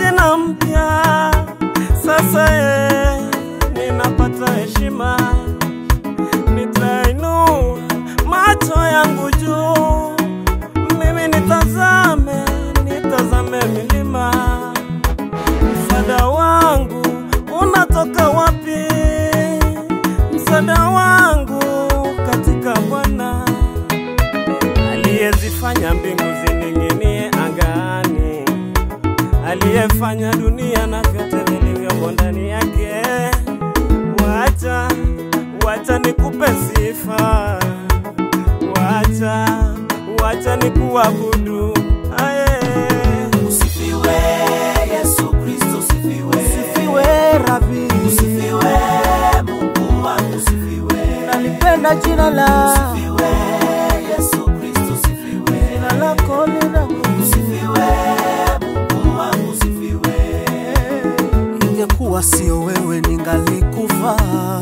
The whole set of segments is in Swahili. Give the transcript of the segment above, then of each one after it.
jina mpya sasa, ye ninapata heshima, nitainua macho yangu juu, mimi nitazame, nitazame milima, msaada wangu unatoka wapi? Msaada wangu katika Bwana aliyezifanya mbingu zining'inie angani, aliyefanya dunia na vyote vilivyomo ndani yake. Wacha, wacha nikupe sifa, wacha, wacha nikuabudu. Aye. Usifiwe Yesu Kristo, usifiwe. Usifiwe Rabi, Usifiwe Mungu wangu, usifiwe. nalipenda jina la Usifiwe Yesu Kristo, usifiwe. jina lako lina nguvu. Usifiwe Mungu wangu, usifiwe. Ingekuwa sio wewe ningalikufa,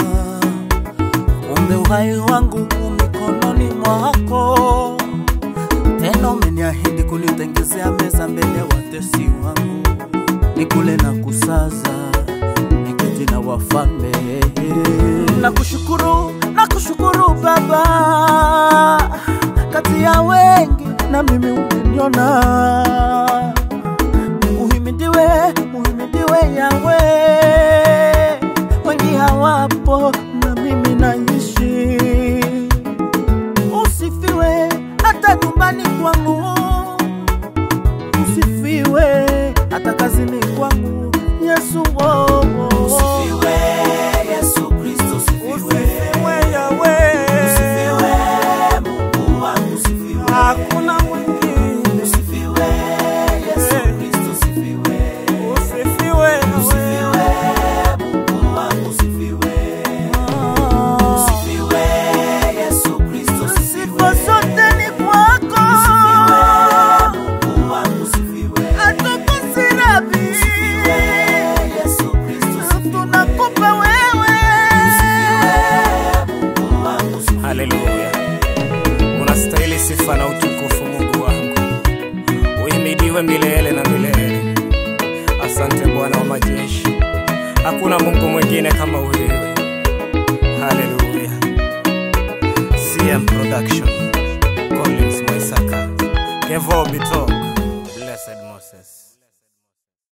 kumbe uhai wangu u mikononi mwako. Tena umeniahidi kunitengezea meza mbele ya watesi wangu, nikule na kusaza, niketi na wafalme. Nakushukuru, nakushukuru Baba, kati ya wengi na mimi umeniona Uhimidiwe, uhimidiwe Yawe, wengi hawapo na mimi naishi. Usifiwe hata nyumbani kwangu, usifiwe hata kazini kwangu. Yesu oh, oh. Usifiwe Yesu Kristo, usifiwe. Usifiwe Yawe, Usifiwe Mungu wangu, usifiwe. hakuna mwingine. Usifiwe Yesu Kristo, usifiwe. Usifiwe Usifiwe Yawe, Mungu wangu, usifiwe. Ah. Usifiwe Yesu Kristo, usifiwe. Sifa zote ni kwako, Mungu wangu, usifiwe. hatukosi Rabi. Yesu Kristo, usifiwe. tunakupa wewe Mungu wangu, usifiwe. haleluya! Unastahili sifa na utukufu, Mungu wangu, uhimidiwe milele na milele. Asante Bwana wa majeshi, hakuna Mungu mwingine kama wewe. Haleluya! CM Production, Collins Mwaisaka, Kevo Bito.